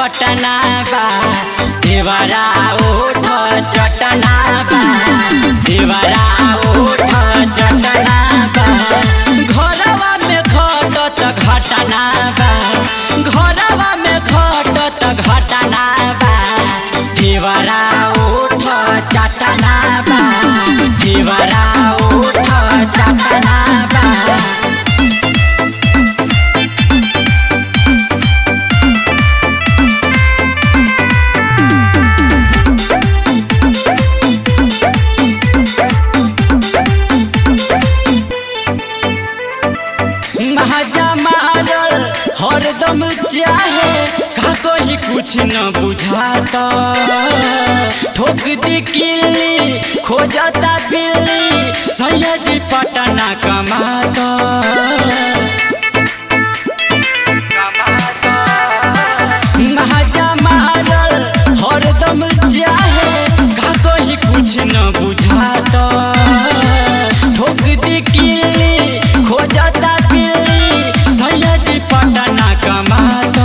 पटना बा देवरा ओठ चटना बा देवरा ओठ चटना बा घरवा में घटत घटना बा घरवा में घटत घटना बा देवरा ओठ चटना बा देवरा ओठ चटना बा महाजा मारल हरदम चाहे का कोई कुछ न बुझाता ठोक दी किल्ली खोजता बिल्ली सैयद पटना कमाता महाजा मारल हरदम चाहे का कोई कुछ न बुझाता ठोक दी किल्ली खोजता बिल्ली सैयद पटना कमाता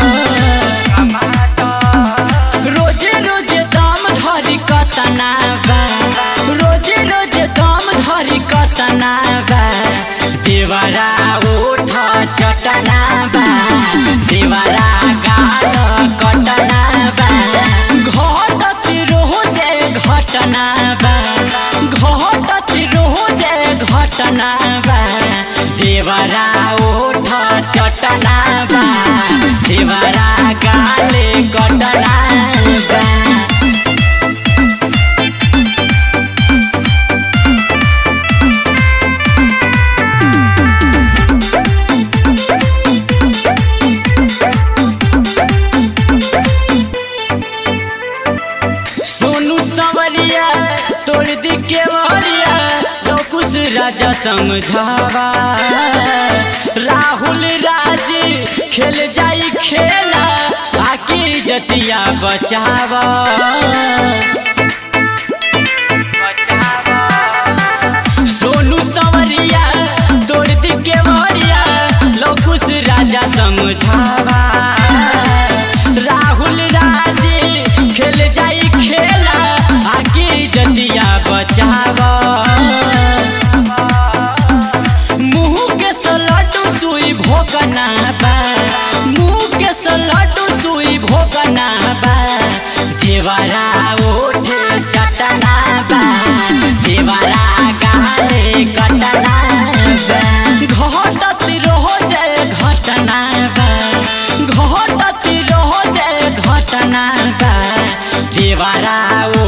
रोजे रोजे दाम धरी कतना बा रोजे रोजे दाम धरी कतना बा देवरा ओठ चटना बा देवरा गाल कटना बा घटत रोजे घटना बा घटत रोजे घटना बा देवरा ओठ चटना बा देवरा गाले कटना बा सोनू सवरिया तोड़ दी के वरिया लोकुश राजा समझावा राहुल राज खेल जाई खेला आके जतिया बचावा सोनू सवरिया तोड़ दी के वरिया लोकुश राजा समझावा राहुल राज खेल जाई खेला आगे जतिया बचावा मुंह के सलटू सुई भोगना बा मुंह के सलटू सुई भोगना बा देवरा ओठे चटना बा देवरा गाले कटना बा घटत रहो जय घटना बा घटत रहो जय घटना बा देवरा